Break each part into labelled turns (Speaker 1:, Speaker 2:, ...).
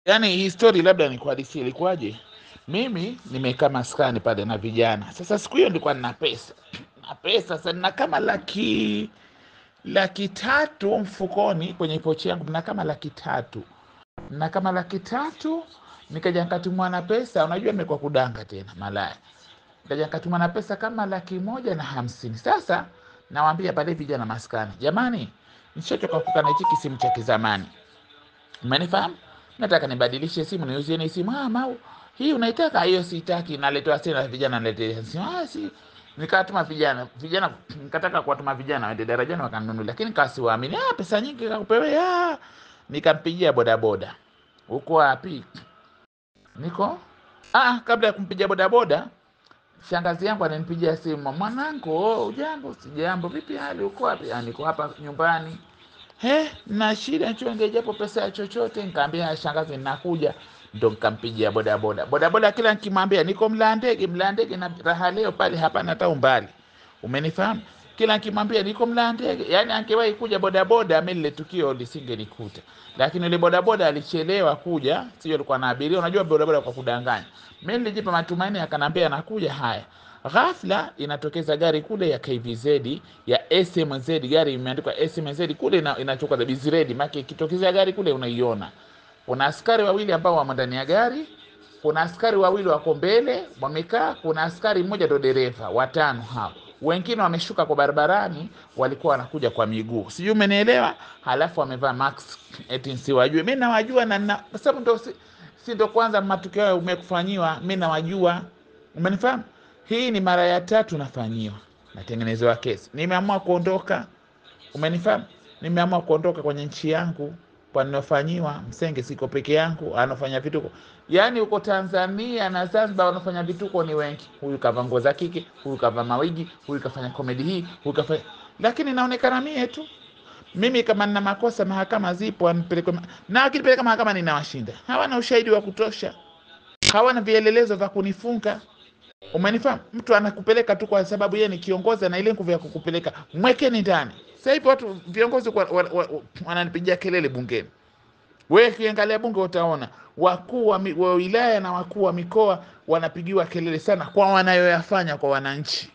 Speaker 1: Yaani hii story labda nikuhadisie ilikuwaje. Mimi nimekaa maskani pale na vijana. Sasa siku hiyo nilikuwa nina pesa, na pesa sasa, nina kama laki laki tatu mfukoni kwenye pochi yangu, na kama laki tatu na kama laki tatu nikaja nikatumwa na pesa. Unajua nimekuwa kudanga tena malaya, nikaja nikatumwa na pesa kama laki moja na hamsini. Sasa nawaambia pale vijana maskani, jamani, nishachoka kukaa na hichi kisimu cha kizamani Umenifahamu? Nataka nibadilishe simu niuzieni simu. Ah, mau hii unaitaka? Hiyo sitaki. Naletewa tena vijana, naletea simu. Ah, si nikatuma vijana vijana, nikataka kuwatuma vijana waende darajani wakanunulia, lakini kasiwaamini. Ah, pesa nyingi kakupewe. Ah, nikampigia bodaboda, uko wapi? Niko ah, kabla ya kumpigia bodaboda shangazi yangu ananipigia simu, mwanangu, oh, ujambo? Sijambo. Vipi hali, uko wapi? Ah, niko hapa nyumbani. He, na shida chonge japo pesa ya chochote. Nikaambia shangazi, nakuja. Ndo nikampigia bodaboda. Bodaboda kila nikimwambia niko Mlandege, Mlandege na raha leo pale hapana hata umbali, umenifahamu? Kila nikimwambia niko Mlandege, yani angewahi kuja bodaboda, mimi lile tukio lisingenikuta, lakini yule bodaboda alichelewa kuja, sio alikuwa na abiria. Unajua bodaboda kwa kudanganya. Mimi nilijipa matumaini, akanambia anakuja. Haya, ghafla inatokeza gari kule ya KVZ ya SMZ, gari imeandikwa SMZ kule ina, inatoka the Bizred, maana ikitokezea gari kule unaiona. Kuna askari wawili ambao wamo ndani ya gari, kuna askari wawili wako mbele wamekaa, kuna askari mmoja ndo dereva, watano hao. Wengine wameshuka kwa barabarani, walikuwa wanakuja kwa miguu, sijui umenielewa. Halafu wamevaa mask, eti nsiwajue. Mimi nawajua na na kwa sababu ndo si, si ndo kwanza matukio hayo umekufanyiwa, mimi nawajua, umenifahamu. Hii ni mara ya tatu nafanyiwa, natengenezewa kesi. Nimeamua kuondoka, umenifahamu. Nimeamua kuondoka kwenye nchi yangu kwa ninafanyiwa. Msenge siko peke yangu, anafanya vituko. Yaani huko Tanzania na Zanzibar wanafanya vituko ni wengi. Huyu kavaa nguo za kike, huyu kavaa mawigi, huyu kafanya komedi hii, huyu kafanya, lakini naonekana mie tu. Mimi kama nina makosa, mahakama zipo, anipeleke ma... na akipeleka mahakama ninawashinda. Hawana ushahidi wa kutosha, hawana vielelezo vya kunifunga. Umenifahamu? Mtu anakupeleka tu kwa sababu yeye ni kiongozi na ile nguvu ya kukupeleka, mwekeni ndani. Sasa hivi watu viongozi wa- wa- wa- wa- wananipigia kelele bungeni. Wewe kiangalia bunge utaona wakuu wa mi- wa wilaya na wakuu wa mikoa wanapigiwa kelele sana kwa wanayoyafanya kwa wananchi,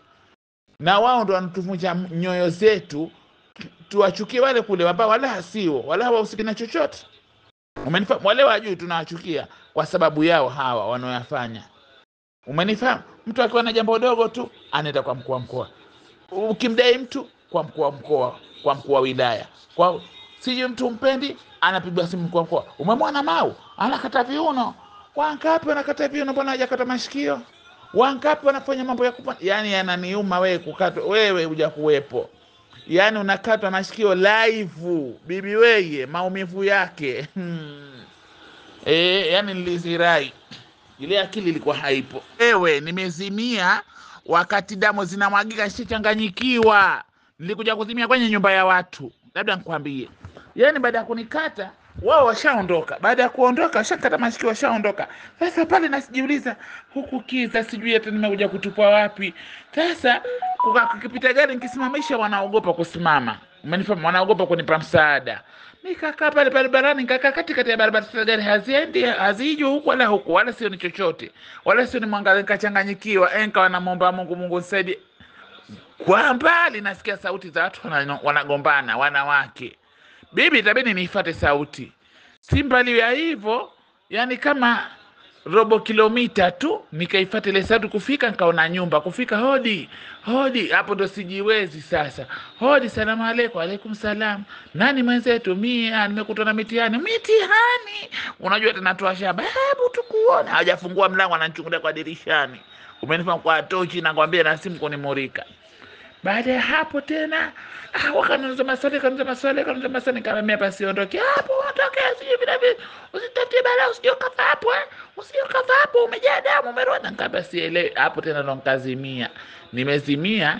Speaker 1: na wao ndo wanatuvunja nyoyo zetu, tuwachukie wale kule ambao wala hasio wala hawahusiki na chochote. Umenifahamu? Wale wajui tunawachukia kwa sababu yao hawa wanaoyafanya. Umenifahamu? Mtu akiwa na jambo dogo tu anaenda kwa mkuu wa mkoa, ukimdai mtu kwa mkuu wa mkoa, kwa mkuu wa wilaya, kwa sijui mtu mpendi, anapigwa simu mkuu wa mkoa, umemwona Mau anakata viuno. Wangapi wanakata viuno, mbona hajakata mashikio? Wangapi wanafanya mambo ya kupa, yani yananiuma wewe kukatwa, wewe huja kuwepo, yani unakatwa mashikio live, bibi weye, maumivu yake hmm. E, yani nilizirai ile akili ilikuwa haipo. Ewe, nimezimia wakati damu zinamwagika, sichanganyikiwa. Nilikuja kuzimia kwenye nyumba ya watu, labda nikwambie. Yani baada ya kunikata wao washaondoka, baada ya kuondoka washakata masikio, washaondoka. Sasa pale nasijiuliza, huku kiza, sijui hata nimekuja kutupwa wapi. Sasa kuka- kukipita gari nikisimamisha, wanaogopa kusimama, umenifahamu? Wanaogopa kunipa msaada nikakaa pale barabarani, nikakaa katikati ya barabara. Sasa gari haziendi haziji huku wala huku, wala sio ni chochote, wala sio ni mwangaza. Nikachanganyikiwa, eh, nikawa namwomba Mungu, Mungu nisaidie. Kwa mbali nasikia sauti za watu wana- wanagombana, wanawake. Bibi, itabidi niifate sauti, si mbali ya hivyo, yani kama robo kilomita tu nikaifata ile sauti kufika, nikaona nyumba kufika, hodi hodi, hapo ndo sijiwezi sasa. Hodi, salamu alaikum. Alaikum salam. Nani mwenzetu? Mie nimekutwa na mitihani. Mitihani? Unajua tena toa shaba, hebu tukuone. Hajafungua mlango, ananichungulia kwa dirishani, umenifahamu, kwa tochi, nakwambia na simu kunimurika. Baada ya hapo tena ah, wakaniuliza maswali, kaniuliza maswali, kaniuliza maswali, nikamwambia hapa siondoke hapo, ondoke, sijui vile vile, usitafutie balaa, usije ukafa hapo eh, usije ukafa hapo, umejaa damu, umerona. Nikamwambia sielewi. Hapo tena ndo nikazimia, nimezimia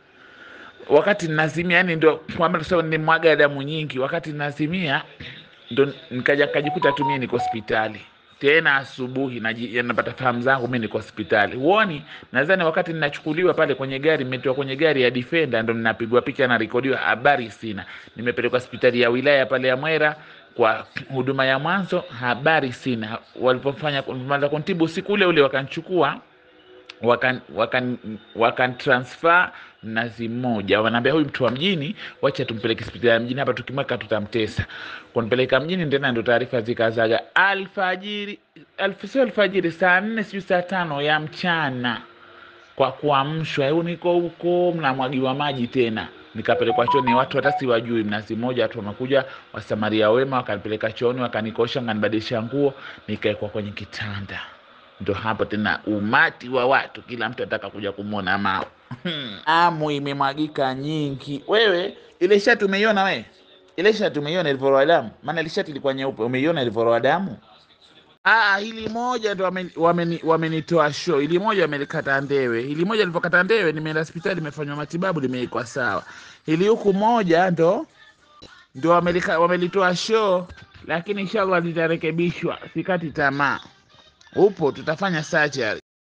Speaker 1: wakati ninazimia, yani ndo kwamba tuseme nimwaga damu nyingi. Wakati ninazimia ndo nikaja nikajikuta tu mimi niko hospitali tena asubuhi naji- ya napata fahamu zangu mimi niko hospitali. Huoni? Nadhani wakati ninachukuliwa pale kwenye gari, nimetoka kwenye gari ya Defender, ndo ninapigwa picha na rekodiwa, habari sina. Nimepelekwa hospitali ya wilaya pale ya Mwera, kwa huduma ya mwanzo habari sina. Walipofanya kumaliza kuntibu siku ule ule wakanichukua wakan, wakan, wakan transfer Mnazi Mmoja, wanaambia huyu mtu wa mjini, wacha tumpeleke hospitali ya mjini, hapa tukimweka tutamtesa. Kunipeleka mjini tena, ndo taarifa zikazaga alfajiri, alf, sio alfajiri, saa nne sijui saa tano ya mchana kwa kuamshwa, "Eu, niko huko, mnamwagiwa maji tena nikapelekwa chooni, watu hata siwajui. Mnazi Mmoja, watu wamekuja wasamaria wema, wakanipeleka chooni, wakanikosha, nganibadilisha nguo, nikaekwa kwenye kitanda. Ndo hapo tena umati wa watu, kila mtu ataka kuja kumwona Mao. Amu imemwagika nyingi. Wewe ile shati umeiona we? Ile shati umeiona ilivyoroa damu? Maana ile shati ilikuwa nyeupe, umeiona ilivyoroa damu? Ah, hili moja ndo wameni- wameni- wamenitoa show. Hili moja wamelikata ndewe. Hili moja lilivyokata ndewe, nimeenda hospitali, nimefanywa matibabu, limeikwa sawa. Hili huku moja ndo ndo wamelika- wamelitoa show, lakini inshallah litarekebishwa. Sikati tamaa, upo, tutafanya surgery.